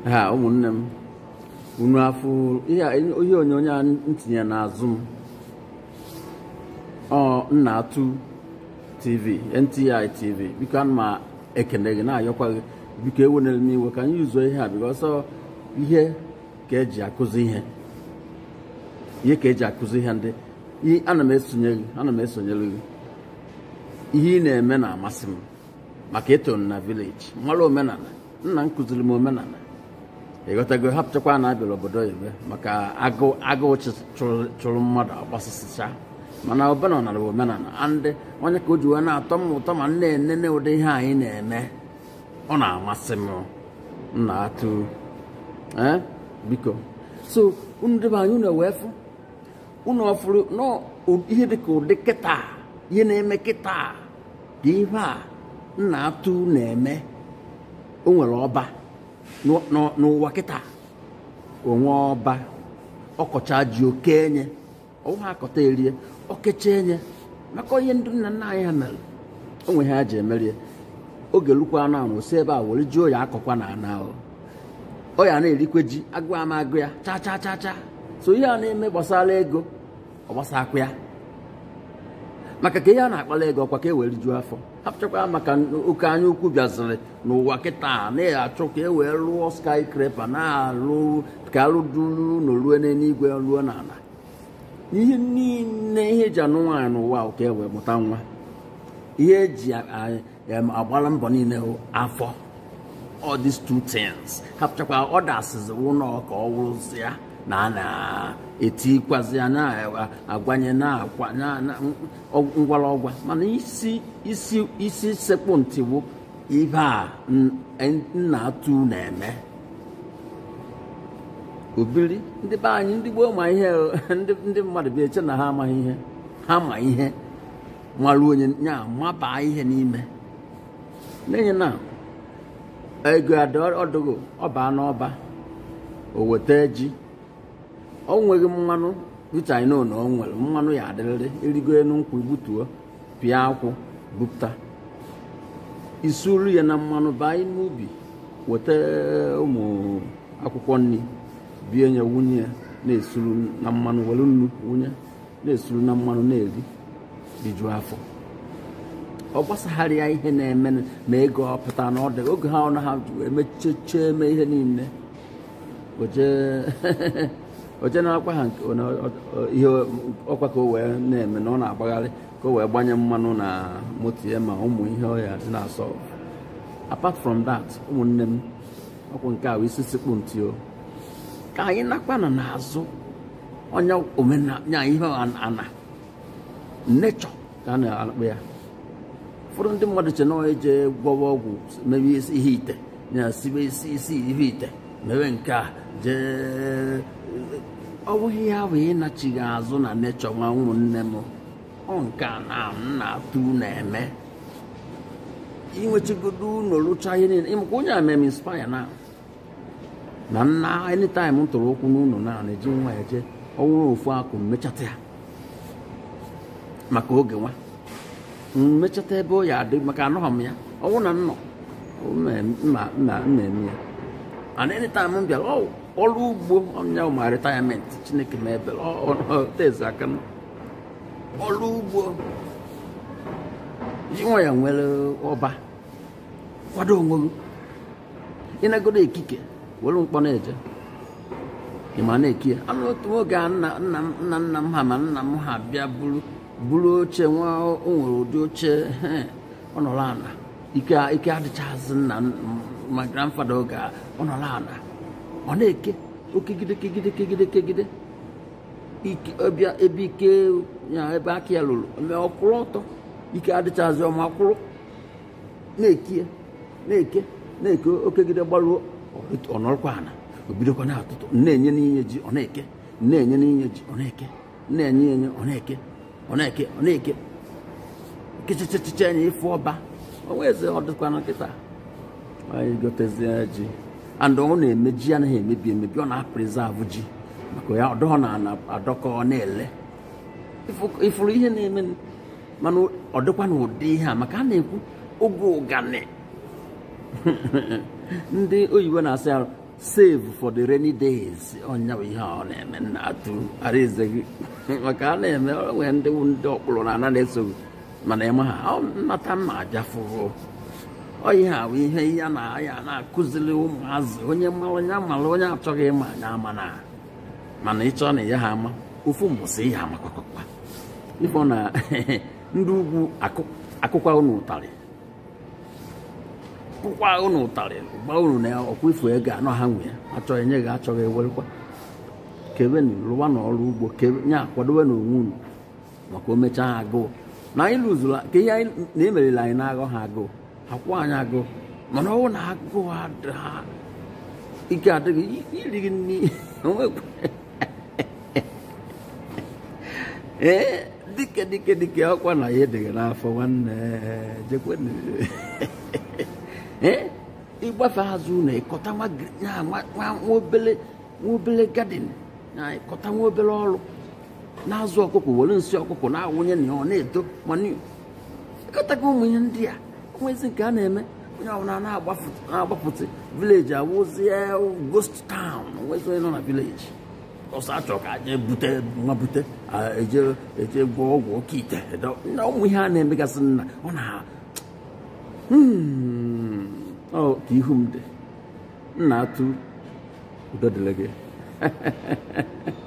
ha ụmụnne m unu afụ ihe a- ihe onyonyo a ntinye n'azụ m ọ nna atụ tv nti tv biko ana m ekene gị na-ayọkwa gị biko ewenere m iwe ka anyị yuzuo ihe a biko ọsọ ihe ka eji akụzi ihe ihe ka eji akụzi ihe ndị i- ana m esonye gị ana m esonyere gị ihe ị na-eme na-amasị m maka eto na vileji mara omenala nna m kụziri m omenala ịghọtago hapụchakwa na abịara obodo oyibo maka agụụ agụụ chụ- chụrụ chụrụ mmadụ agbasasịcha mana omenala bụ omenala andị onye ka o ji wee na-atọ m ụtọ ma m na-enene ụdị ihe anyị na-eme ọ na-amasị m m na-atụ ee biko so unu debe anyị unu wee fụ unu ọfụrụ nọ ihe dịka ụdị kịta ihe na-eme kịta ka ihe a m na-atụ na-eme o nwere ọba n'ụ- n'ụ- n'ụwa kịta onwe ọba ọkọcha ji oke enye ọwụha akọta erie okecha enye maka ihe ndị nna nna anyị ha mere o nwe ha ji emerie oge lukwa na amụ si ebe a were ji oya akọkwa na ana ahụ ọ ya na-erikwe ji agụ ama agụ ya cha cha cha cha so ihe a na-eme gbasara ego ọ gbasakwa ya maka ka ihe a na-akpala ego ọkwa ka e wee rijuo afọ hapụchakwa maka oke anya ukwu bịaziri n'ụwa kịta na-achọ ka e wee rụọ skyscraper na-alụ ka alụduru ụlọ ruo n'eluigwe ruo n'ala ihe niile ihe eji anụ nwaanyị n'ụwa ahụ ka e wee mụta nwa ihe eji a- a- em, agbara mbọ niile hụ afọ all these two things hapụchakwa ọdasizi ụlọ ka ọ wụrụzi ya na a na-etikwazi ya na-agwanye na-akwa na- na- ngwara ọgwa mana isi isi isi sekpụ ntịwu ihe a n- nna atụ na-eme obiri ndị be anyị ndị gboo ma ihe o, ndị ndị mmadụ bịa eche na ha amaghị ihe ha ma ihe marụ onye ya mabaa ihe n'ime n'ihi na ego ada ọdụgo ọba n'ọba o weta ji o nweghị mmanụ which I know na o nwere mmanụ ya adịrịrị erigo enu nkwụ igbutuo pịa akwụ bupụta isuru ya na mmanụ baa n'ubi weta ụmụ akwụkwọ nri bie ya wunye ya na-esuru na mmanụ were nnu wunye na-esuru na mmanụ na-eri rijuo afọ ọ gbasagharịa ihe na-eme ma ego ọ pụta na ọ dị oge ha ọnụ ha emecheche eme ihe niile oje na-akwa ha nke ọ- ọ- ọ- ihe ọkwa ka o wee na-eme na ọ na-agbagharị ka o wee gbanye mmanụ na moto ya ma ụmụ ihe ọ ya dị na-asọ apart from that ụmụnne m ọkwụ nke a bụ isi sikpu ntị o ka anyị nakwa na n'azụ onye omenanya ihe ana nechọ ka a na-akpọ ya ụfọdụ ndị mmadụ che na ọ eje gwọwa ọgwụ mewe isi ihe ite ya sibe isi isi ihe ite mewe nke a jee ọ bụghị ya bụ ịnachighị azụ na nechọ nwa ụmụnne m ọ nke a na m na-atụ na-eme inwechigodo ụlọ rụcha ihe niile ịmakwa onye a mere m inspire na na nna anytime m tụrụ ụkwụ n'ụlọ na na-eji nwa ya jee ọnwụrụ ofu akụ mmechata ya maka oge nwa mmechata ebe ọ ya adị maka anọghị m ya ọnwụ na nnọ mma eme ya and anytime m bịara ọ ọrụ ugbo ọnya ma retirement chineke ma ebere tezi aka m ọrụ ugbo nwa ya nwere ọba kwado onwe gị ịnagodo ekike were mkpọ na-eje ị ma na-eki ya anụ otu nwoge a nna nna m nna nna m ha ma nna m ha bịa buru buru oche nwa o nwere ụdị oche he, ọ nọrọ ana ike ike adịchaghịzị nna m- ma grandfada oge a, ọ nọrọ ana ọ na-eke okegide kegide kegide kegide ike ọbịa ebe ike ya ebe aka ya lụrụ mee ọkwụrụ ọtọ ike adịchaghịzị ọma kwụrụ na-eki ya na-eke na-eke okegide gbaruo ọ nọrọkwa ana o bidokwa na-atụtụ na-enye n'inye ji ọ na-eke na-enye n'inye ji ọ na-eke na-enye enye ọ na-eke ọ na-eke ọ na-eke kechechechiche anya ịfụ ọba onwe eze ọ dịkwa na nkịta anyị gotezie ji and ọ na-eme ji anaghị emebi emebi ọ na-aprizavụ ji maka ya ọdọọ na adọkọ ọ na-ele Ịfụ- ịfụrụ ihe na-eme mana ọ dịkwa na ụdị ihe a maka a na-ekwu oge ụgani ndị oyibo na-asị ya save for the rainy days ọnya bụ ihe a ọ na-eme nna atụ araeze gị maka a na-eme nwee ndị wu ndị ọkpụrụ na ana na-esoghị mana ịma ha ọ nnata mma ajafụrụ ọ ihe a bụ ihe ya na ya na-akụziri ụmụazị onye mara onye amara onye achọghị ịma anya ama na mana ịchọ na ya ha ama ofu mbọsị ihe amakwakwa ifo na ndị ugwu akụkwa unu ụtarị kụkwa unu ụtarị gba unu na ọkwa ifo ego anọ ha nwe ya achọghị nye gị achọghị ewerekwa kebe na rụwa na ọrụ ugbo nye akwadobe na onwe unu maka o mechaa ha agụụ na anyị lụzuru ka ihe anyị na-emerela anyị na-aghọ ha agụụ akwụ anyị agụụ mana ọwụ na agụụ ha ike adịghị iri gị nri ee dike dike dike ọkwa na ya edịghị n'afọ nwanne jekwe ee ịgbafe azụ na ịkọta nwa obele gadin na ịkọta nwa obere ọrụ na-azụ ọkụkọ were nsị ọkụkọ na-awụnye na ọ na-eto mana ịkọtago ụmụ ihe ndị a onwezi nke a na-eme onye ọbụla na-agbapụta vileji awụzie ghost town onwezi onye nọ na vileji ọsọ achọ ka aje bute nwa bute eje eje gwọọ ọgwụ oke ite na ụmụ ihe a na-emegasị nna ọ na ọ ka ihu m dị nna atụ udo dịrị gị